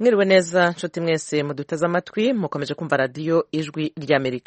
mwiriwe neza nshuti mwese muduteze amatwi mukomeje kumva radiyo ijwi ry'amerika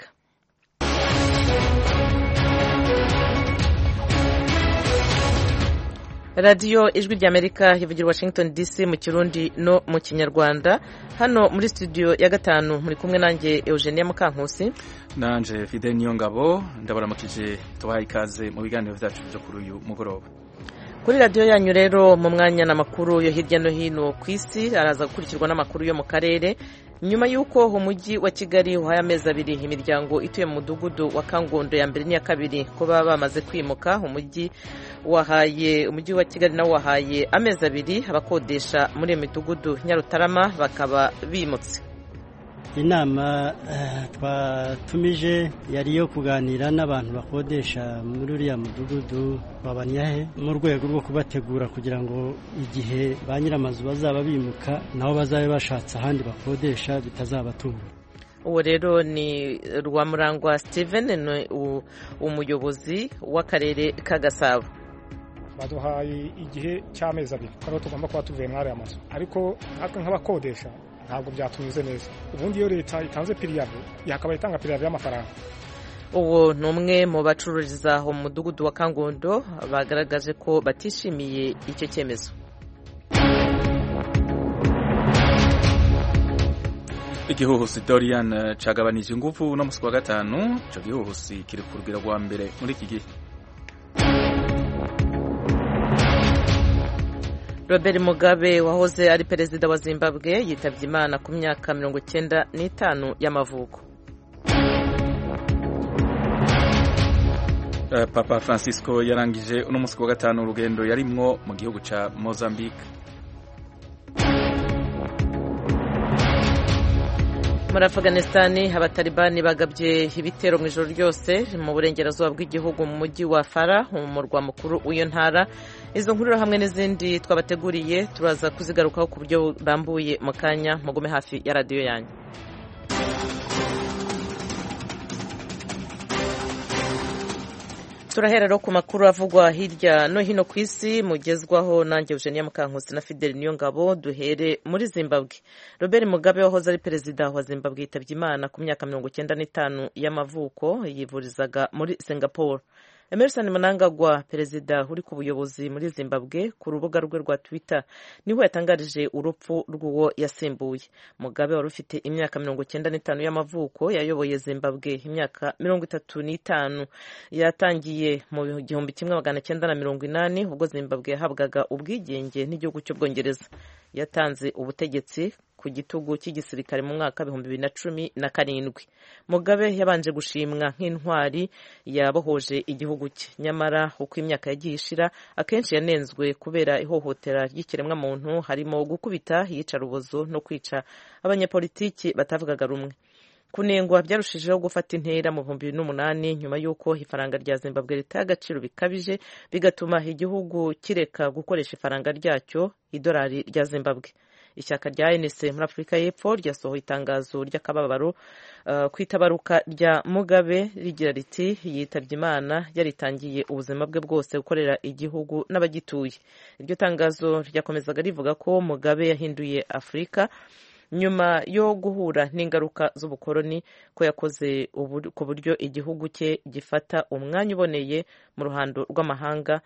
radiyo ijwi ry'amerika ivugira washington dc mu kirundi no mu kinyarwanda hano muri studio ya gatanu muri kumwe nanjye eugenia mukankusi nanje fide niyo ngabo ndabaramukije tubahaye ikaze mu biganiro byacu byo kuri uyu mugoroba kuri radiyo yanyu rero mu mwanya n'amakuru yo hirya no hino ku isi araza gukurikirwa n'amakuru yo mu karere nyuma y'uko umujyi wa kigali uhaye amezi abiri imiryango ituye mu mudugudu wa kangondo ya mbere n'iya kabiri ko baba bamaze kwimuka umujyi wahaye umujyi wa kigali nawo wahaye amezi abiri abakodesha muri iyo midugudu nyarutarama bakaba bimutse inama twatumije yari iyo kuganira n'abantu bakodesha muri uriya mudugudu wa banyahe mu rwego rwo kubategura kugira ngo igihe ba nyir'amazu bazaba bimuka nabo bazabe bashatse ahandi bakodesha bitazabatunga uwo rero ni rwamurangwa steven ni umuyobozi w'akarere ka gasabo baduhaye igihe cy'amezi abiri ariho tugomba kuba tuvuye muri aya mazu ariko natwe nk'abakodesha ntabwo byatunyuze neza ubundi iyo leta itanze piriyave yakaba itanga piriyave y'amafaranga uwo ni umwe mu bacururiza mu mudugudu wa kangondo bagaragaje ko batishimiye icyo cyemezo igihuhusi dorian cagabanije ingufu no musi wa gatanu icyo gihuhusi kiri ku rugero rwa mbere muri iki gihe robert mugabe wahoze ari perezida wa zimbabwe yitabye imana ku myaka mirongo icyenda n'itanu y'amavuko papa francisco yarangije uno munsi wa gatanu urugendo yarimwo mu gihugu cya mozambique muri afganisitani abatalibani bagabye ibitero mu ijoro ryose mu burengerazuba bw'igihugu mu mujyi wa fara mu murwa mukuru w'iyo ntara izo nkuru hamwe n'izindi twabateguriye turaza kuzigarukaho ku buryo burambuye mu kanya mugume hafi ya radiyo yanyu turahera rero ku makuru avugwa hirya no hino ku isi mugezwaho nanjye eugenia mukankusi na fideli niyo ngabo duhere muri zimbabwe robert mugabe wahoze ari perezida wa zimbabwe yitabye imana ku myaka mirongo icyenda n'itanu y'amavuko yivurizaga muri singapore emerson mnangagwa perezida uri ku buyobozi muri zimbabwe ku rubuga rwe rwa twitter niho yatangarije urupfu rw'uwo yasimbuye mugabe wari ufite imyaka mirongo icyenda n'itanu y'amavuko yayoboye zimbabwe imyaka mirongo itatu n'itanu yatangiye mu gihumbi kimwe magana cyenda na mirongo inani ubwo zimbabwe yahabwaga ubwigenge n'igihugu cy'ubwongereza yatanze ubutegetsi ku gitugu cy'igisirikare mu mwaka w'ibihumbi bibiri na cumi na karindwi mugabe yabanje gushimwa nk'intwari yabohoje igihugu cye nyamara uko imyaka yagiye ishira akenshi yanenzwe kubera ihohotera ry'ikiremwamuntu harimo gukubita iyicarubozo no kwica abanyapolitiki batavugaga rumwe kunengwa byarushijeho gufata intera mu bihumbi bibiri n'umunani nyuma y'uko ifaranga rya zimbabwe ritaye agaciro bikabije bigatuma igihugu kireka gukoresha ifaranga ryacyo idolari rya zimbabwe ishyaka rya ANC muri afurika y'epfo ryasohoye itangazo ry'akababaro uh, ku itabaruka rya mugabe rigira riti yitabye imana yaritangiye ubuzima bwe bwose gukorera igihugu n'abagituye iryo tangazo ryakomezaga rivuga ko mugabe yahinduye afurika nyuma yo guhura n'ingaruka z'ubukoloni ko yakoze ku buryo igihugu cye gifata umwanya uboneye mu ruhando rw'amahanga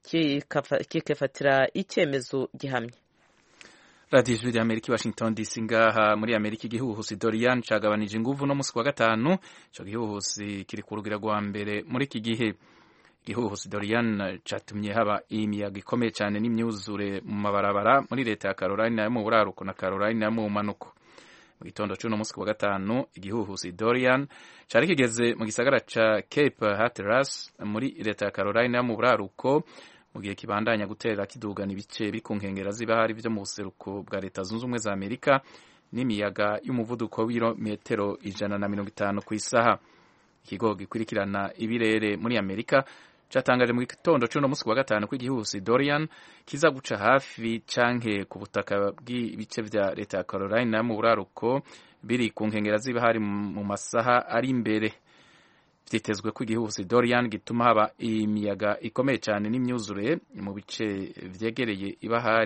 kikifatira icyemezo gihamye radiyo ijwi rya amerika washington dc ngaha muri amerika igihuhusi dorian cagabanije inguvu no musi wa gatanu ico gihuhusi kiri ku rugero rwa mbere muri iki gihe igihuhusi dorian catumye haba imiyaga ikomeye cyane n'imyuzure mu mabarabara muri leta ya carolina yo mu buraruko na carolina yo mu manuko mu gitondo c'uno musi wa gatanu igihuhusi dorian cari kigeze mu gisagara ca cape hatteras muri leta ya carolina yo mu buraruko mu gihe kibandanya gutera kidugana ibice biri ku nkengera z'ibahari vyo mu buseruko bwa leta zunze ubumwe za amerika n'imiyaga y'umuvuduko w'ibirometero ijana na mirongo itanu ku isaha ikigo gikurikirana ibirere muri amerika catangaje mu gitondo c'uno musi wa gatanu ko igihuhusi dorian kiza guca hafi canke ku butaka bw'ibice vya leta ya carolina mu buraruko biri ku nkengera z'ibahari mu masaha ari imbere vyitezwe ko igihuhusi dorian gituma haba imiyaga ikomeye cyane n'imyuzure mu bice vyegereye ibahari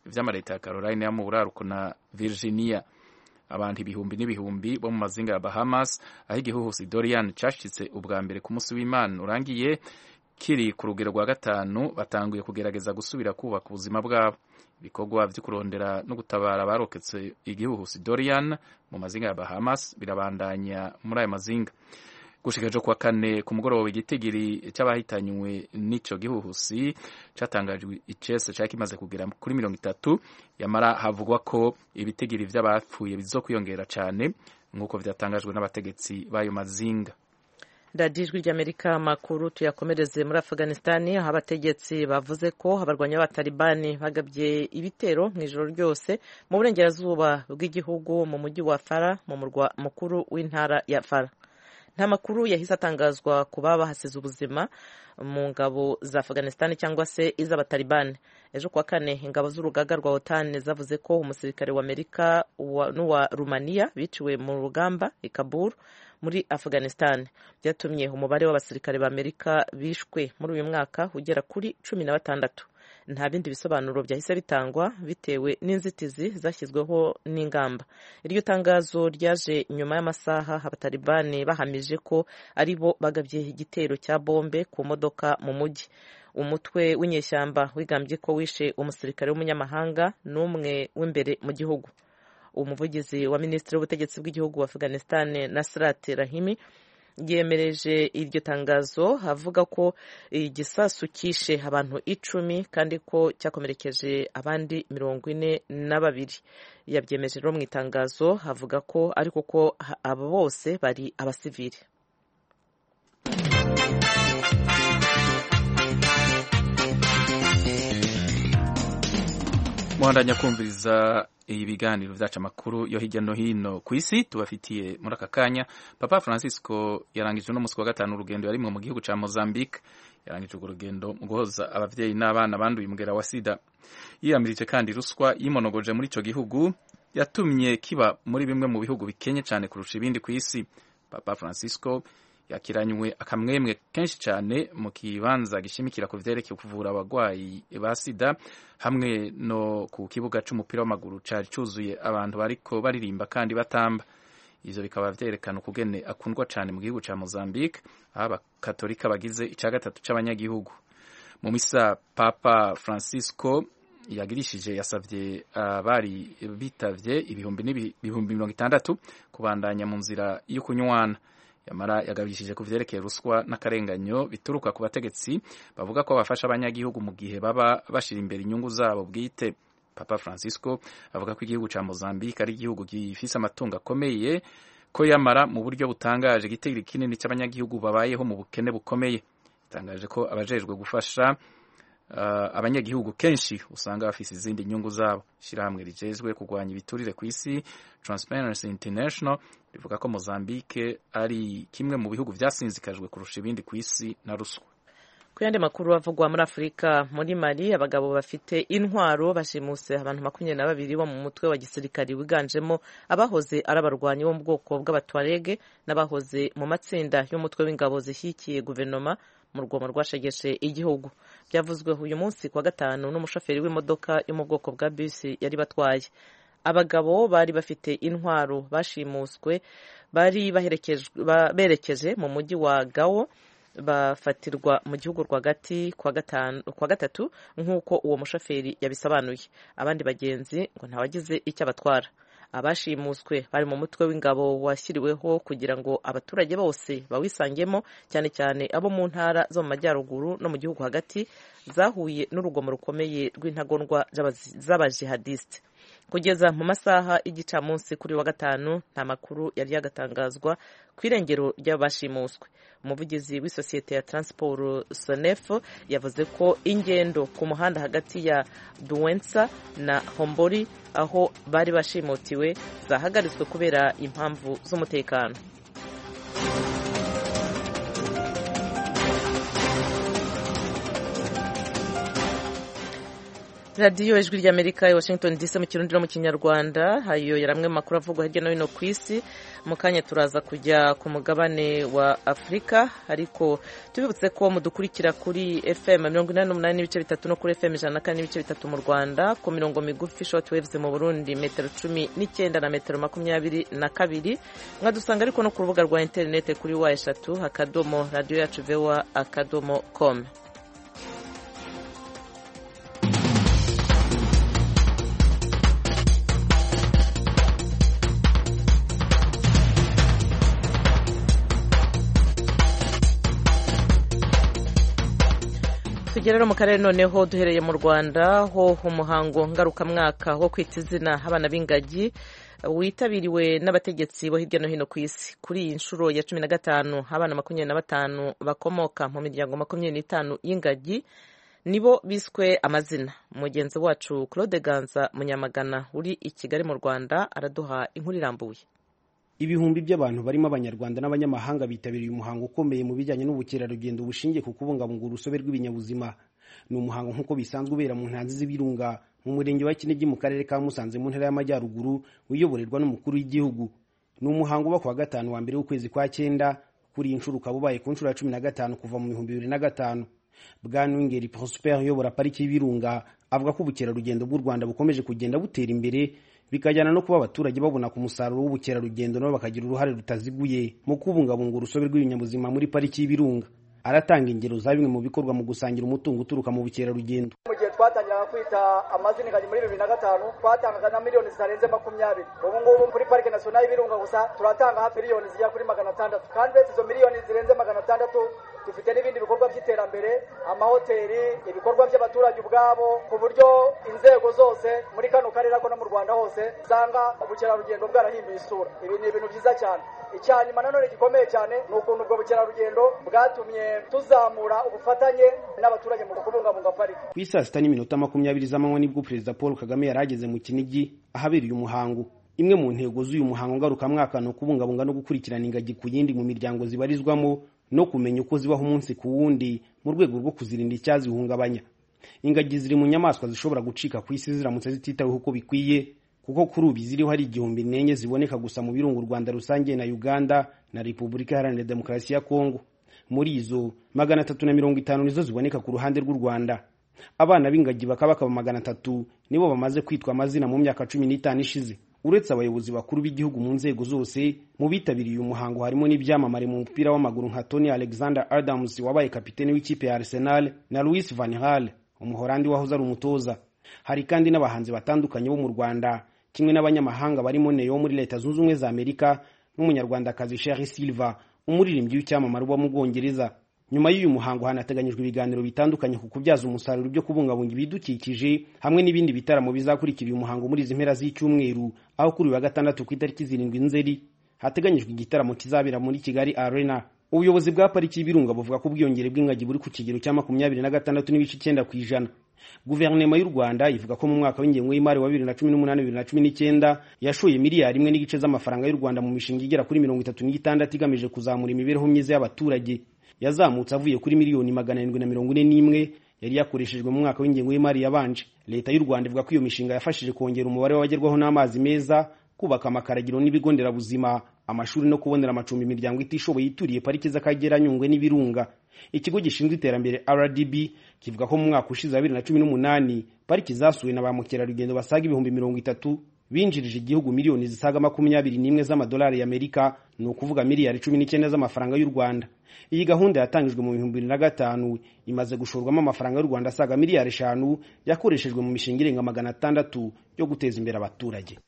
vy'amareta ya Caroline yo mu buraruko na Virginia abantu ibihumbi n'ibihumbi bo mu mazinga ya Bahamas aho igihuhusi Dorian cashitse ubwa mbere ku munsi w'Imana urangiye kiri ku rugero rwa gatanu batanguye kugerageza gusubira kubaka ubuzima bwabo ibikorwa vyo kurondera no gutabara abaroketse igihuhusi Dorian mu mazinga ya Bahamas birabandanya muri ayo mazinga gushika ejo kuwa kane ku mugoroba igitigiri c'abahitanywe n'ico gihuhusi catangajwe icese cari kimaze kugera kuri mirongo itatu yamara havugwa ko ibitigiri vy'abapfuye bizokwiyongera cane nk'uko vyatangajwe n'abategetsi b'ayo mazinga radiyo ijwi ry'amerika amakuru tuyakomereze muri afuganisitani aho abategetsi bavuze ko abarwanyi b'abatalibani bagabye ibitero mu ijoro ryose mu burengerazuba bw'igihugu mu mujyi wa fara mu murwa mukuru w'intara ya fara nta makuru yahise atangazwa ku baba bahasize ubuzima mu ngabo za afuganisitani cyangwa se iz'abatalibani ejo kuwa kane ingabo z'urugaga rwa otani zavuze ko umusirikare wa amerika n'uwa rumaniya biciwe mu rugamba i kabul muri afuganisitani byatumye umubare w'abasirikare ba amerika bishwe muri uyu mwaka ugera kuri cumi na batandatu nta bindi bisobanuro byahise bitangwa bitewe n'inzitizi zashyizweho n'ingamba iryo tangazo ryaje nyuma y'amasaha abatalibani bahamije ko ari bo bagabye igitero cya bombe ku modoka mu mujyi umutwe w'inyeshyamba wigambye ko wishe umusirikare w'umunyamahanga n'umwe w'imbere mu gihugu umuvugizi wa minisitiri w'ubutegetsi bw'igihugu wa afghanistan nasrat rahimi yemereje iryo tangazo avuga ko igisasu kishe abantu icumi kandi ko cyakomerekeje abandi mirongo ine na babiri yabyemeje rero mu itangazo avuga ko ariko ko abo bose bari abasivili muhandanya kumviriza ibiganiro vyacu amakuru yo hirya no hino ku isi tubafitiye muri aka kanya papa francisco yarangije uno musi wa gatanu urugendo yarimwe mu gihugu ca mozambique yarangije urwo rugendo mu guhoza abavyeyi n'abana banduye umugera wa sida yiyamirije kandi ruswa yimonogoje muri ico gihugu yatumye kiba muri bimwe mu bihugu bikenye cane kurusha ibindi ku isi papa francisco yakiranywe akamwemwe kenshi cyane mu kibanza gishimikira ku vyerekeye kuvura abagwayi ba sida hamwe no ku kibuga c'umupira w'amaguru cari cuzuye abantu bariko baririmba kandi batamba ivyo bikaba vyerekana ukugene akundwa cane mu gihugu ca Mozambique aho abakatolika bagize ica gatatu c'abanyagihugu mu misa papa francisco yagirishije yasavye abari uh, bitavye ibihumbi n'ibihumbi mirongo itandatu kubandanya mu nzira yo kunywana yamara yagabishije ku vyerekeye ruswa n'akarenganyo bituruka ku bategetsi bavuga ko bafasha abanyagihugu mu gihe baba bashira imbere inyungu zabo bwite papa francisco avuga ko igihugu ca mozambique ari igihugu gifise amatungo akomeye ko yamara mu buryo butangaje igitigiri kinini c'abanyagihugu babayeho mu bukene bukomeye itangaje ko abajejwe gufasha uh, abanyagihugu kenshi usanga bafise izindi nyungu zabo shirahamwe rijejwe kurwanya ibiturire ku isi Transparency International rivuga ko Mozambique ari kimwe mu bihugu vyasinzikajwe kurusha ibindi ku isi na ruswa ku yandi makuru avugwa muri afurika muri mali abagabo bafite intwaro bashimuse abantu makumyabiri na babiri bo mu mutwe wa gisirikari wiganjemo abahoze ari abarwanyi bo mu bwoko bw'abatwarege n'abahoze mu matsinda y'umutwe w'ingabo zishyigikiye guverinoma mu rwomo rwashegeshe igihugu byavuzwe uyu munsi kuwa gatanu n'umushoferi w'imodoka yo mu bwoko bwa bisi yari batwaye abagabo bari bafite intwaro bashimuswe bari berekeje mu mujyi wa gawo bafatirwa mu gihugu rwagati kwa gatatu nk'uko uwo mushoferi yabisobanuye abandi bagenzi ngo ntawagize icyo abatwara abashimuswe bari mu mutwe w'ingabo washyiriweho kugira ngo abaturage bose bawisangemo cyane cyane abo mu ntara zo mu majyaruguru no mu gihugu hagati zahuye n'urugomo rukomeye rw'intagondwa z'abajihadisite kugeza mu masaha y'igicamunsi kuri wa gatanu nta makuru yari yagatangazwa ku irengero ry'abashimuswe umuvugizi w'isosiyete ya transport sonef yavuze ko ingendo ku muhanda hagati ya duwensa na hombori aho bari bashimutiwe zahagaritswe kubera impamvu z'umutekano radiyo ijwi ry'amerika i washington dc mu kirundi no mu kinyarwanda hayo yari amwe makuru avugwa hirya no hino ku isi mu kanya turaza kujya ku mugabane wa afurika ariko tubibutse ko mudukurikira kuri fm mirongo inani n'umunani n'ibice bitatu no kuri fm ijana na kane n'ibice bitatu mu rwanda ku mirongo migufi short waves mu burundi metero cumi n'icyenda na metero makumyabiri na kabiri mwadusanga ariko no ku rubuga rwa interinete kuri wa eshatu akadomo radiyo yacu vewa akadomo com tugera mu karere noneho duhereye mu rwanda ho umuhango ngarukamwaka wo kwita izina abana b'ingagi witabiriwe n'abategetsi bo hirya no hino ku isi kuri iyi nshuro ya cumi na gatanu abana makumyabiri na batanu bakomoka mu miryango makumyabiri n'itanu y'ingagi nibo biswe amazina mugenzi wacu claude ganza munyamagana uri i kigali mu rwanda araduha inkuru irambuye ibihumbi by'abantu barimo abanyarwanda n'abanyamahanga bitabiriye umuhango ukomeye mu bijyanye n'ubukerarugendo bushingiye ku kubungabunga urusobe rw'ibinyabuzima ni umuhango nk'uko bisanzwe ubera mu ntanzi z'ibirunga mu murenge wa kinigi mu karere ka musanze mu ntara y'amajyaruguru uyoborerwa n'umukuru w'igihugu ni umuhango uba ku wa gatanu wa mbere w'ukwezi kwa cyenda kuri iyi nshuro ukaba ubaye ku nshuro ya cumi na gatanu kuva mu bihumbi bibiri na gatanu bwana wingeri prosper uyobora pariki y'ibirunga avuga ko ubukerarugendo bw'u rwanda bukomeje kugenda butera imbere bikajyana no kuba abaturage babona ku musaruro w'ubukerarugendo nabo bakagira uruhare rutaziguye mu kubungabunga urusobe rw'ibinyabuzima muri pariki y'ibirunga aratanga ingero za bimwe mu bikorwa mu gusangira umutungo uturuka mu bukerarugendo mu gihe twatangiraga kwita amazina ingagi muri bibiri na gatanu twatangaga na miliyoni zitarenze makumyabiri ubu ngubu kuri parike nasiyonali y'ibirunga gusa turatanga hafi miliyoni zigera kuri magana atandatu kandi uretse izo miliyoni zirenze magana atandatu dufite n'ibindi bikorwa by'iterambere amahoteli ibikorwa by'abaturage ubwabo ku buryo inzego zose muri kano karere ako no mu rwanda hose usanga ubukerarugendo bwarahinduye isura ibi ni ibintu byiza cyane icya nyuma nanone gikomeye cyane ni ukuntu ubwo bukerarugendo bwatumye tuzamura ubufatanye n'abaturage mu kubungabunga pariki ku isaa sita n'iminota makumyabiri z'amanywa nibwo perezida paul kagame yari ageze mu kinigi ahabereye umuhango imwe mu ntego z'uyu muhango ngarukamwaka ni ukubungabunga no gukurikirana ingagi ku yindi mu miryango zibarizwamo no kumenya uko zibaho umunsi ku wundi mu rwego rwo kuzirinda icyazihungabanya ingagi ziri mu nyamaswa zishobora gucika ku isi ziramutse zititaweho uko bikwiye kuko kuri ubu ziriho hari igihumbi n'enye ziboneka gusa mu birunga u rwanda rusange na uganda na repubulika iharanira demokarasi ya kongo muri izo magana atatu na mirongo itanu nizo ziboneka ku ruhande rw'u rwanda abana b'ingagi bakaba bakaba magana atatu nibo bamaze kwitwa amazina mu myaka cumi n'itanu ishize uretse abayobozi bakuru b'igihugu mu nzego zose mu bitabiriye uyu muhango harimo n'ibyamamare mu mupira w'amaguru nka tony alexander adams wabaye kapitene w'ikipe ya arsenal na louis van hal umuhorandi wahoze ari umutoza hari kandi n'abahanzi batandukanye bo mu rwanda kimwe n'abanyamahanga barimo neo wo muri leta zunze ubumwe za amerika n'umunyarwandakazi sheri silva umuririmbyi w'icyamamare uba mu bwongereza nyuma y'uyu muhango hanateganyijwe ibiganiro bitandukanye ku kubyaza umusaruro byo kubungabunga ibidukikije hamwe n'ibindi bitaramo bizakurikira uyu muhango muri izi mpera z'icyumweru aho kuri uyu wa gatandatu ku itariki zirindwi nzeri hateganyijwe igitaramo kizabera muri kigali arena ubuyobozi bwa pariki y'ibirunga buvuga ko ubwiyongere bw'ingagi buri ku kigero cya makumyabiri na gatandatu n'ibice icyenda ku ijana guverinoma y'u rwanda ivuga ko mu mwaka w'ingengo y'imari wa bibiri na cumi n'umunani bibiri na cumi n'icyenda yashoye miliyari imwe n'igice z'amafaranga y'u rwanda mu mishinga igera kuri mirongo itatu n'itandatu igamije kuzamura imibereho myiza y'abaturage yazamutse avuye kuri miliyoni magana arindwi na mirongo ine n'imwe yari yakoreshejwe mu mwaka w'ingengo y'imari yabanje leta y'u rwanda ivuga ko iyo mishinga yafashije kongera umubare w'abagerwaho n'amazi meza kubaka amakaragiro n'ibigo nderabuzima amashuri no kubonera amacumbi imiryango itishoboye ituriye pariki z'akagera nyungwe n'ibirunga ikigo gishinzwe iterambere rdb kivuga ko mu mwaka ushize wa bibiri na cumi n'umunani pariki zasuwe na ba mukerarugendo basaga ibihumbi mirongo itatu binjirije igihugu miliyoni zisaga makumyabiri n'imwe z'amadolari y'amerika ni ukuvuga miliyari cumi n'icyenda z'amafaranga y'u rwanda iyi gahunda yatangijwe mu bihumbi bibiri na gatanu imaze gushorwamo amafaranga y'u rwanda asaga miliyari eshanu yakoreshejwe mu mishinga irenga magana atandatu yo guteza imbere abaturage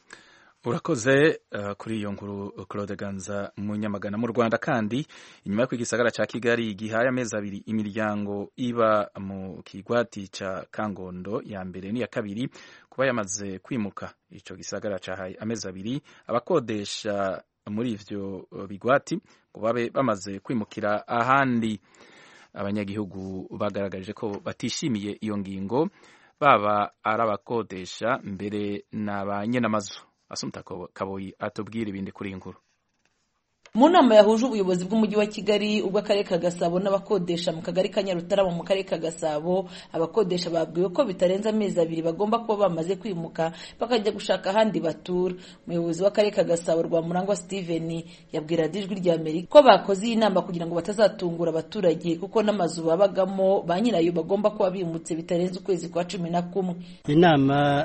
urakoze uh, kuri iyo nkuru claude ganza munyamagana mu rwanda kandi inyuma y'uko igisagara ca kigali gihaye amezi abiri imiryango iba mu kigwati ca kangondo ya mbere n'iya kabiri kuba yamaze kwimuka ico gisagara cahaye amezi abiri abakodesha muri ivyo bigwati ngo babe bamaze kwimukira ahandi abanyagihugu bagaragarije ko batishimiye iyo ngingo baba ari abakodesha mbere na ba nyenamazu asumta kaboyi atubwira ibindi kuri iyi nkuru mu nama yahuje ubuyobozi bw'umujyi wa kigali ubw'akarere ka gasabo n'abakodesha mu kagari ka nyarutarama mu karere ka gasabo abakodesha babwiwe ko bitarenze amezi abiri bagomba kuba bamaze kwimuka bakajya gushaka ahandi batura umuyobozi w'akarere ka gasabo rwamurangwa steven yabwira ijwi rya amerika ko bakoze iyi nama kugira ngo batazatungura abaturage kuko n'amazu babagamo ba nyirayo bagomba kuba bimutse bitarenze ukwezi kwa cumi na kumwe inama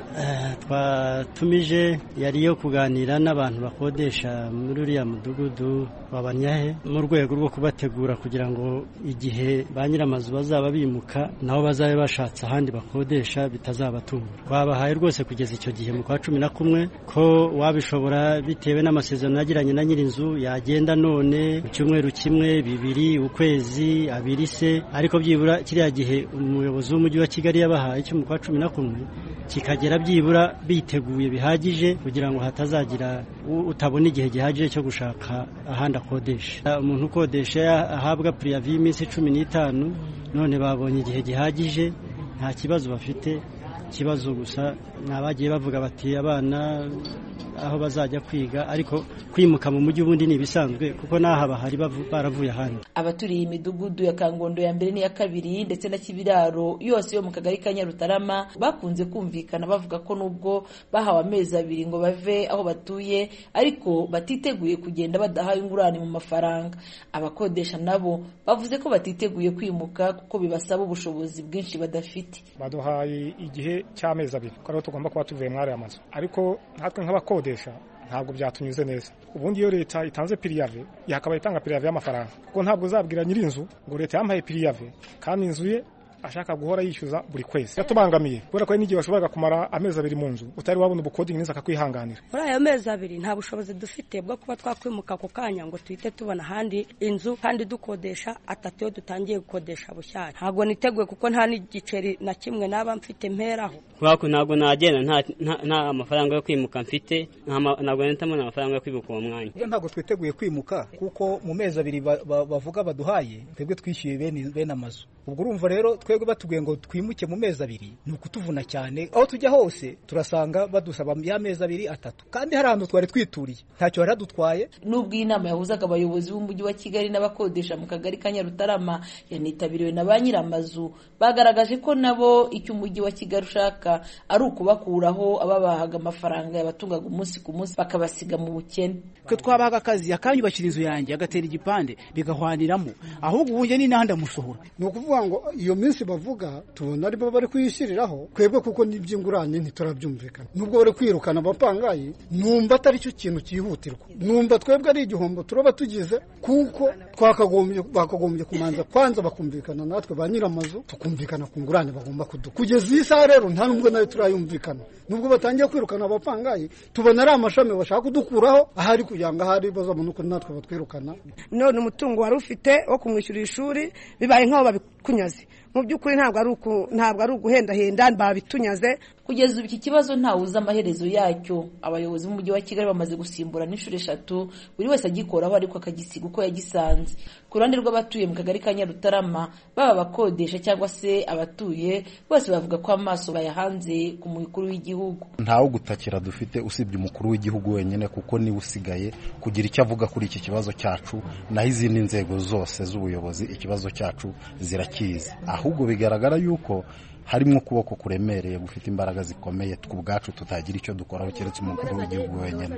twatumije yari iyo kuganira n'abantu bakodesha muri uriya mudugudu wa banyahe mu rwego rwo kubategura kugira ngo igihe ba nyir'amazu bazaba bimuka nabo bazabe bashatse ahandi bakodesha bitazabatungura twabahaye rwose kugeza icyo gihe mu kwa cumi na kumwe ko wabishobora bitewe n'amasezerano yagiranye na nyir'inzu yagenda none mu cyumweru kimwe bibiri ukwezi abiri se ariko byibura kiriya gihe umuyobozi w'umujyi wa kigali yabahaye cyo mu kwa cumi na kumwe kikagera byibura biteguye bihagije kugira ngo hatazagira utabona igihe gihagije cyo gushaka ahandi akodesha umuntu ukodesha ahabwa puriyavi y'iminsi cumi n'itanu none babonye igihe gihagije nta kibazo bafite ikibazo gusa ni abagiye bavuga bati abana aho bazajya kwiga ariko kwimuka mu mujyi ubundi ni ibisanzwe kuko n'aha bahari baravuye ahandi abaturiye imidugudu ya kangondo ya mbere n'iya kabiri ndetse na kibiraro yose yo mu kagari ka nyarutarama bakunze kumvikana bavuga ko nubwo bahawe amezi abiri ngo bave aho batuye ariko batiteguye kugenda badahawe ingurane mu mafaranga abakodesha nabo bavuze ko batiteguye kwimuka kuko bibasaba ubushobozi bwinshi badafite baduhaye igihe cy'amezi abiri ko ariho tugomba kuba tuvuye muri aya mazu ariko natwe nk'abakodesha ntabwo byatunyuze neza ubundi iyo leta itanze piriyave yakaba itanga piriyave y'amafaranga kuko ntabwo uzabwira nyir'inzu ngo leta yampaye piriyave kandi inzu ye ashaka guhora yishyuza buri kwezi yatubangamiye kubera ko hari n'igihe washoboraga kumara amezi abiri mu nzu utari wabona ubukodingi neza akakwihanganira muri ayo mezi abiri nta bushobozi dufite bwo kuba twakwimuka ako kanya ngo tuhite tubona ahandi inzu kandi dukodesha atatu iyo dutangiye gukodesha bushyashya ntabwo niteguye kuko nta n'igiceri na kimwe naba mfite mperaho kubera ntabwo nagenda nta mafaranga yo kwimuka mfite ntabwo nahitamo amafaranga yo kwimuka uwo mwanya ntabwo twiteguye kwimuka kuko mu mezi abiri bavuga baduhaye twebwe twishyuye bene amazu ubwo urumva rero twebwe batubwiye ngo twimuke mu mezi abiri ni ukutuvuna cyane aho tujya hose turasanga badusaba ya mezi abiri atatu kandi hari ahantu twari twituriye ntacyo bari hadutwaye nubwo iyi nama yahuzaga abayobozi b'umujyi wa kigali n'abakodesha mu kagari ka nyarutarama yanitabiriwe na ba nyir'amazu bagaragaje ko nabo icyo umujyi wa kigali ushaka ari ukubakuraho ababahaga amafaranga yabatungaga umunsi ku munsi bakabasiga mu bukene twe twabahaga akazi akanyubakira inzu yanjye agatera igipande bigahwaniramo ahubwo ubu njye ni n'ahandi amusohora ni ukuvuga ngo iyo minsi bavuga tubona aribo bari kuyishyiriraho twebwe kuko n'iby'ingurane ntiturabyumvikana nubwo bari kwirukana abapangayi numva atari cyo kintu cyihutirwa numva twebwe ari igihombo turaba tugize kuko twakagombye bakagombye kumanza kwanza bakumvikana natwe ba nyir'amazu tukumvikana ku ngurane bagomba kuduha kugeza iyi saha rero nta nubwo nayo turayumvikana nubwo batangiye kwirukana abapangayi tubona ari amashami bashaka kudukuraho ahari kugira ngo ahari bazabone uko natwe batwirukana none umutungo wari ufite wo kumwishyurira ishuri bibaye nk'aho babikunyaze mu by'ukuri ntabwo ari uguhendahenda babitunyaze kugeza ubu iki kibazo ntawe uzi amaherezo yacyo abayobozi b'umujyi wa kigali bamaze gusimbura n'inshuro eshatu buri wese agikoraho ariko akagisiga uko yagisanze ku ruhande rw'abatuye mu kagari ka nyarutarama baba abakodesha cyangwa se abatuye bose bavuga ko amaso bayahanze ku mukuru w'igihugu ntawe ugutakira dufite usibye umukuru w'igihugu wenyine kuko niwe usigaye kugira icyo avuga kuri iki kibazo cyacu naho izindi nzego zose z'ubuyobozi ikibazo cyacu zirakizi ahubwo bigaragara yuko harimo ukuboko kuremereye gufite imbaraga zikomeye ubwacu tutagira icyo dukoraho keretse umukuru w'igihugu wenyine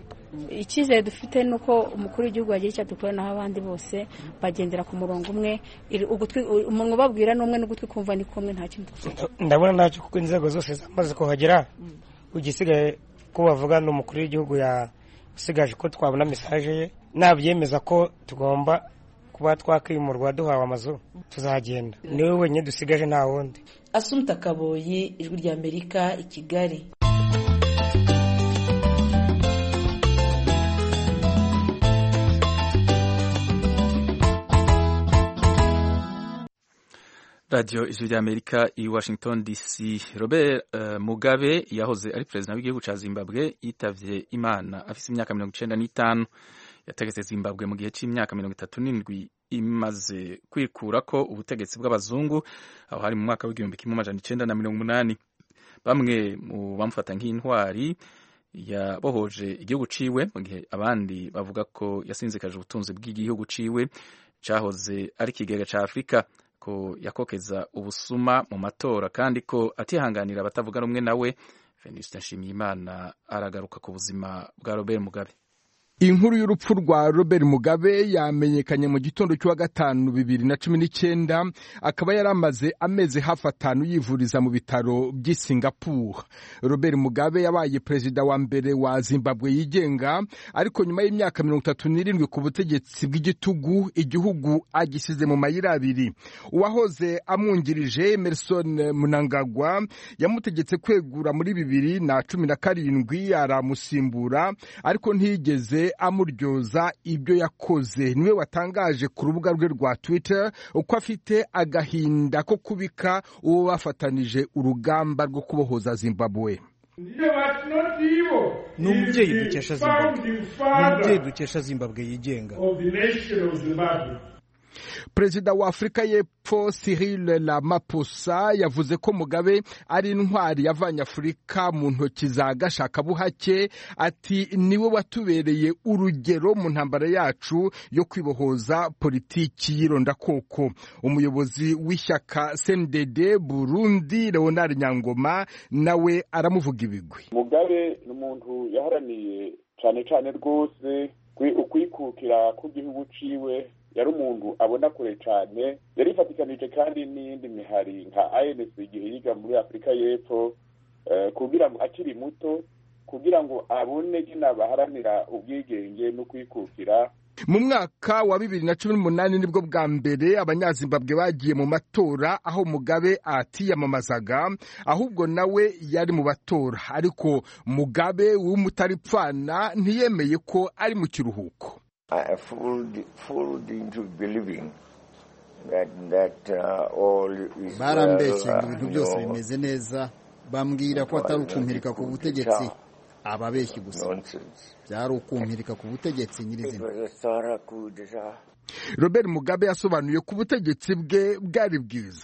icyizere dufite ni uko umukuru w'igihugu yagira icyo dukora naho abandi bose bagendera ku murongo umwe umuntu ubabwira ni umwe n'ugutwi kumva ni kumwe nta kindi ndabona ntacyo kuko inzego zose zamaze kuhagera ugisigaye ko bavuga ni umukuru w'igihugu usigaje ko twabona mesaje ye nabyemeza ko tugomba kuba twakwimurwa duhawe amazu tuzagenda niwe wenyine dusigaje nta wundi asumta kaboyi ijwi ry'amerika i kigali radiyo ijwi ry'amerika i washington dc robert uh, mugabe yahoze ari perezida w'igihugu cya zimbabwe yitavye imana afise imyaka mirongo icenda n'itanu yategetse zimbabwe mu gihe cy'imyaka mirongo itatu n'indwi imaze kwikurako ubutegetsi bw'abazungu aho hari mu mwaka w'igihumbi kimwe amajana icenda na mirongo umunani bamwe mu bamufata nk'intwari yabohoje igihugu ciwe mu gihe abandi bavuga ko yasinzikaje ubutunzi bw'igihugu ciwe cahoze ari ikigega ca afurika ko yakokeza ubusuma mu matora kandi ko atihanganira abatavuga rumwe nawe venuste nshimiyimana aragaruka ku buzima bwa robert mugabe inkuru y'urupfu rwa robert mugabe yamenyekanye mu gitondo cy'uwa gatanu bibiri na cumi n'icyenda akaba yari amaze amezi hafi atanu yivuriza mu bitaro by'i singapore robert mugabe yabaye perezida wa mbere wa zimbabwe yigenga ariko nyuma y'imyaka mirongo itatu n'irindwi ku butegetsi bw'igitugu igihugu agisize mu mayira abiri uwahoze amwungirije emerson munangagwa yamutegetse kwegura muri bibiri na cumi na karindwi aramusimbura ariko ntiyigeze amuryoza ibyo yakoze niwe watangaje ku rubuga rwe rwa twitter uko afite agahinda ko kubika uwo bafatanije urugamba rwo kubohoza zimbabwe ni umubyeyi dukesha zimbabwe ni umubyeyi dukesha zimbabwe yigenga perezida wa afurika y'epfo cyril ramaphosa yavuze ko mugabe ari intwari yavanye afurika mu ntoki za gashakabuhake ati niwe watubereye urugero mu ntambara yacu yo kwibohoza politiki y'irondakoko umuyobozi w'ishyaka cndd burundi leonard nyangoma nawe aramuvuga ibigwi mugabe ni umuntu yaharaniye cyane cyane rwose ukwikukira k'igihugu ciwe yari umuntu abona kure cyane yari ifatikanije kandi n'iyindi mihari nka anc igihe yiga muri afurika y'epfo kugira ngo akiri muto kugira ngo abone nyine baharanira ubwigenge no kwikukira mu mwaka wa bibiri na cumi n'umunani nibwo bwa mbere abanyazimbabwe bagiye mu matora aho mugabe atiyamamazaga ahubwo nawe yari mu batora ariko mugabe w'umutaripfana ntiyemeye ko ari mu kiruhuko barambeshye ngo ibintu byose bimeze neza bambwira ko atari ukumpirika ku butegetsi ababeshyi gusa byari ukumpirika ku butegetsi nyirizina robert mugabe yasobanuye ko ubutegetsi bwe bwari bwiza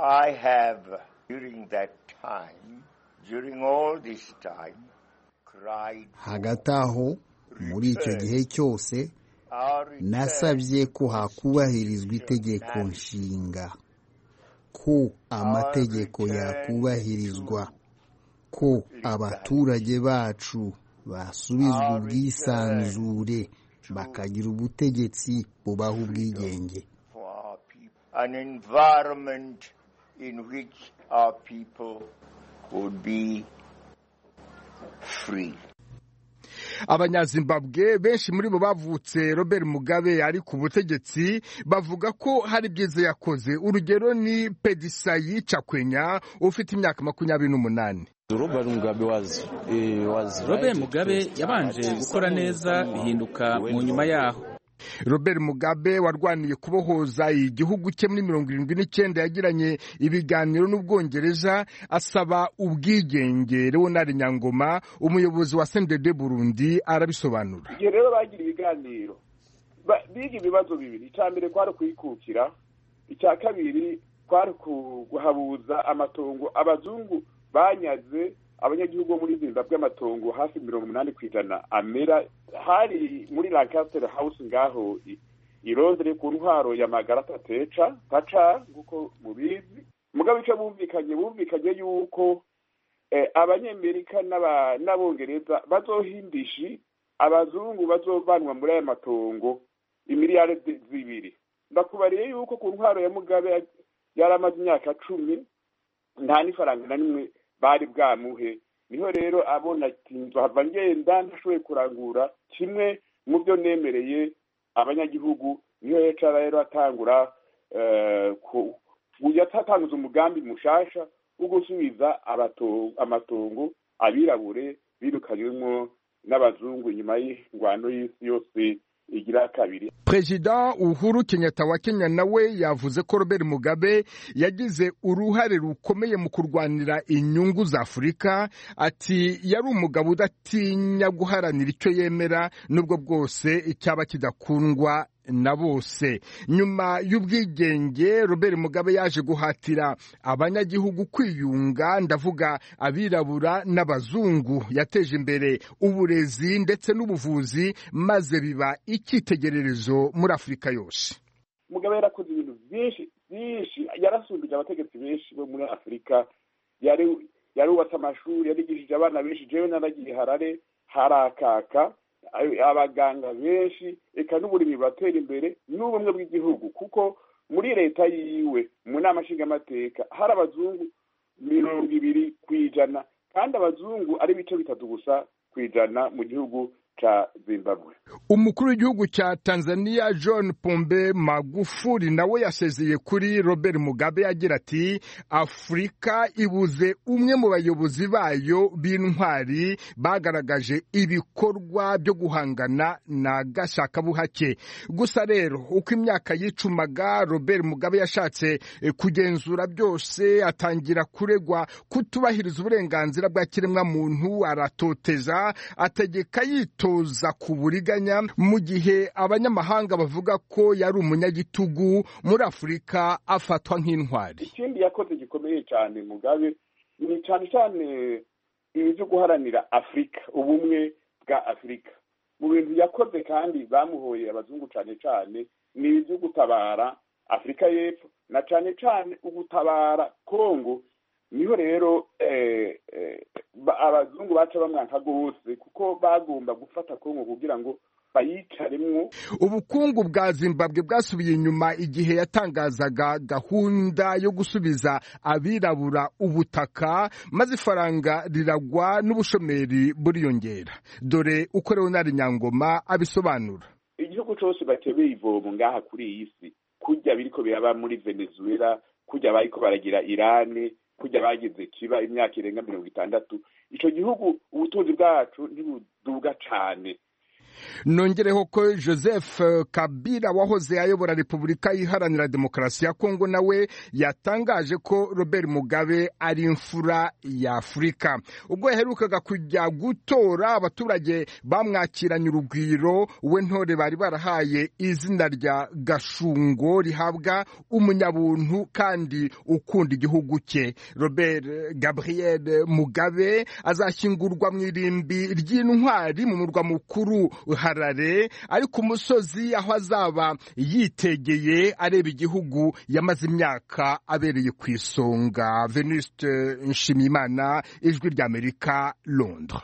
hagati aho muri icyo gihe cyose nasabye ko hakubahirizwa itegeko nshinga ko amategeko yakubahirizwa ko abaturage bacu basubizwa ubwisanzure bakagira ubutegetsi bubaha ubwigenge an environment in which our people would be free. abanyazimbabwe benshi muri bo bavutse robert mugabe ari ku butegetsi bavuga ko hari byiza yakoze urugero ni pedisayi cakwenya ufite imyaka makumyabiri n'umunani robert mugabe yabanje gukora neza bihinduka mu nyuma yaho robert mugabe warwaniye kubohoza igihugu cye muri mirongo irindwi n'icyenda yagiranye ibiganiro n'ubwongereza asaba ubwigenge leonard nyangoma umuyobozi wa sendede burundi arabisobanura igihe rero bagira ibiganiro biga ibibazo bibiri icya mbere kwari ukwikukira icya kabiri kwari kuhabuza amatongo abazungu banyaze abanyagihugu bo muri zimbabwe amatongo hafi mirongo umunani ku ijana amera hari muri lancaster house ngaho i londres ku ntwaro ya magarata teca taca nk'uko mubizi mugabo icyo bumvikanye bumvikanye yuko abanyamerika n'abongereza bazohindishi abazungu bazovanwa muri aya matongo imiliyari zibiri ndakubariye yuko ku ntwaro ya mugabe yari amaze imyaka cumi nta n'ifaranga na rimwe bari bwamuhe niho rero abona ati nzahava ngenda ntashoboye kurangura kimwe mu byo nemereye abanyagihugu niho yicara rero atangura yatanguza umugambi mushasha wo gusubiza amatongo abirabure birukanywemo n'abazungu nyuma y'ingwano y'isi yose igira kabiri perezida uhuru kenyatta wa kenya nawe yavuze ko robert mugabe yagize uruhare rukomeye mu kurwanira inyungu za afurika ati yari umugabo udatinya guharanira icyo yemera nubwo bwose icyaba kidakundwa na bose nyuma y'ubwigenge robert mugabe yaje guhatira abanyagihugu kwiyunga ndavuga abirabura n'abazungu yateje imbere uburezi ndetse n'ubuvuzi maze biba icyitegererezo muri afurika yose mugabe yarakoze ibintu byinshi byinshi yarasumbije abategetsi benshi bo muri afurika yarubatse amashuri yarigishije abana benshi jewe naragiye harare harakaka abaganga benshi reka n'uburimi buratera imbere n'ubumwe bw'igihugu kuko muri leta yiwe mu nama nshingamateka hari abazungu mirongo ibiri ku ijana kandi abazungu ari ibice bitatu gusa ku ijana mu gihugu ca zimbabwe umukuru w'igihugu cya tanzania john pombe magufuli nawe yasezeye kuri robert mugabe agira ati afurika ibuze umwe mu bayobozi bayo b'intwari bagaragaje ibikorwa byo guhangana na gashakabuhake gusa rero uko imyaka yicumaga robert mugabe yashatse kugenzura byose atangira kuregwa kutubahiriza uburenganzira bwa kiremwamuntu aratoteza ategeka yito toza ku buriganya mu gihe abanyamahanga bavuga ko yari umunyagitugu muri afurika afatwa nk'intwari ikindi yakoze gikomeye cyane mugabe ni cyane cyane ibi byo guharanira afurika ubumwe bwa afurika mu bintu yakoze kandi bamuhoye abazungu cyane cyane ni ibyo gutabara afurika y'epfo na cyane cyane ugutabara kongo niho rero abazungu baca bamwanka rwose kuko bagomba gufata kongo kugira ngo bayicaremwo ubukungu bwa zimbabwe bwasubiye inyuma igihe yatangazaga gahunda yo gusubiza abirabura ubutaka maze ifaranga riragwa n'ubushomeri buriyongera dore uko leonard nyangoma abisobanura igihugu cyose batebeye ivomo ngaha kuri iyi si kujya biriko biraba muri venezuela kujya bariko baragira irani kujya bagize kiba imyaka irenga mirongo itandatu icyo gihugu ubutunzi bwacu ntibuduga cyane nongereho ko joseph kabila wahoze ayobora repubulika iharanira demokarasi ya kongo nawe yatangaje ko robert mugabe ari imfura ya afurika ubwo yaherukaga kujya gutora abaturage bamwakiranye urugwiro we ntore bari barahaye izina rya gashungo rihabwa umunyabuntu kandi ukunda igihugu cye robert gabriel mugabe azashyingurwa mu irimbi ry'intwari mu murwa mukuru harare ari ku musozi aho azaba yitegeye areba igihugu yamaze imyaka abereye ku isonga venuste nshimiyimana ijwi ry'amerika londres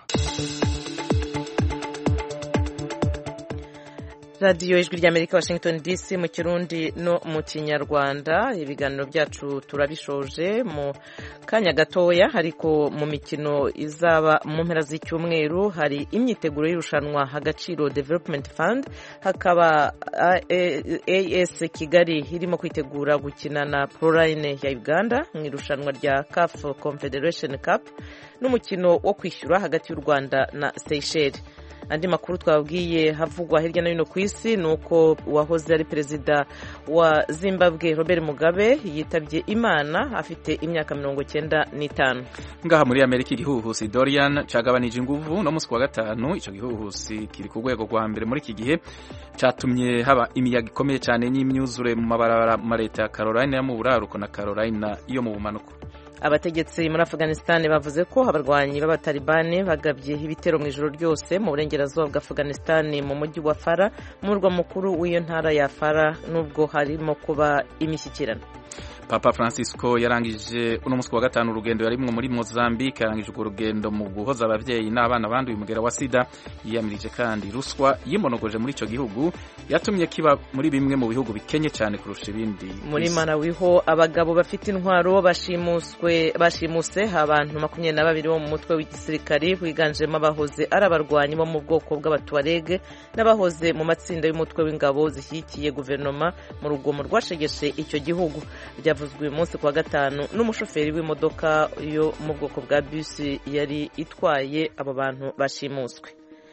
radiyo ijwi ry'amerika washington dc mu kirundi no mu kinyarwanda ibiganiro byacu turabishoje mu kanya gatoya ariko mu mikino izaba mu mpera z'icyumweru hari imyiteguro y'irushanwa agaciro development fund hakaba as kigali irimo kwitegura gukina na proline ya uganda mu irushanwa rya caf confederation cup n'umukino wo kwishyura hagati y'u rwanda na seychelles andi makuru twabwiye havugwa hirya no hino ku isi ni uko uwahoze ari perezida wa zimbabwe robert mugabe yitabye imana afite imyaka mirongo cyenda n'itanu ngaha muri amerika igihuhusi dorian cyagabanije inguvu no munsi wa gatanu icyo gihuhusi kiri ku rwego rwa mbere muri iki gihe cyatumye haba imiyaga ikomeye cyane n'imyuzure mu mabarabara mu leta ya carolina yo mu buraruko na carolina yo mu bumanuko abategetsi muri afghanistan bavuze ko abarwanyi b'abatalibani bagabye ibitero mu ijoro ryose mu burengerazuba bwa afghanistan mu mujyi wa fara mu murwa mukuru w'iyo ntara ya fara nubwo harimo kuba imishyikirano papa francisco yarangije uno munsi wa gatanu urugendo yarimwo muri mozambique yarangije urwo rugendo mu guhoza ababyeyi n'abana banduye umugera wa sida yiyamirije kandi ruswa yimonogoje muri icyo gihugu yatumye kiba muri bimwe mu bihugu bikenye cyane kurusha ibindi muri malawi ho abagabo bafite intwaro bashimuswe bashimuse abantu makumyabiri na babiri bo mu mutwe w'igisirikari wiganjemo abahoze ari abarwanyi bo mu bwoko bw'abatuwarege n'abahoze mu matsinda y'umutwe w'ingabo zishyigikiye guverinoma mu rugomo rwashegeshe icyo gihugu byavuzwe uyu munsi kuwa gatanu n'umushoferi w'imodoka yo mu bwoko bwa bisi yari itwaye abo bantu bashimuswe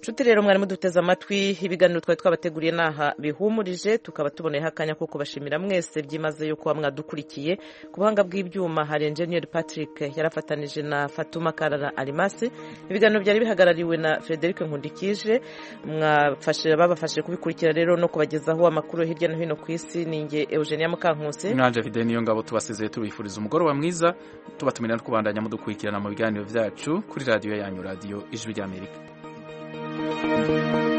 nshuti rero mwari muduteze amatwi ibiganiro twari twabateguriye n'aha bihumurije tukaba tuboneyeho akanya ko kubashimira mwese byimazeyo kuba mwadukurikiye ku buhanga bw'ibyuma hari enjeniyeri patrick yarafatanije na fatuma karara arimasi ibiganiro byari bihagarariwe na frederic nkundikije babafashije kubikurikira rero no kubagezaho amakuru hirya no hino ku isi ni nge eugenia mukankusi mwanje fide niyo ngabo tubasezeye tubifuriza umugoroba mwiza tubatumira no kubandanya mudukurikirana mu biganiro byacu kuri radiyo yanyu radiyo ijwi ry'amerika thank you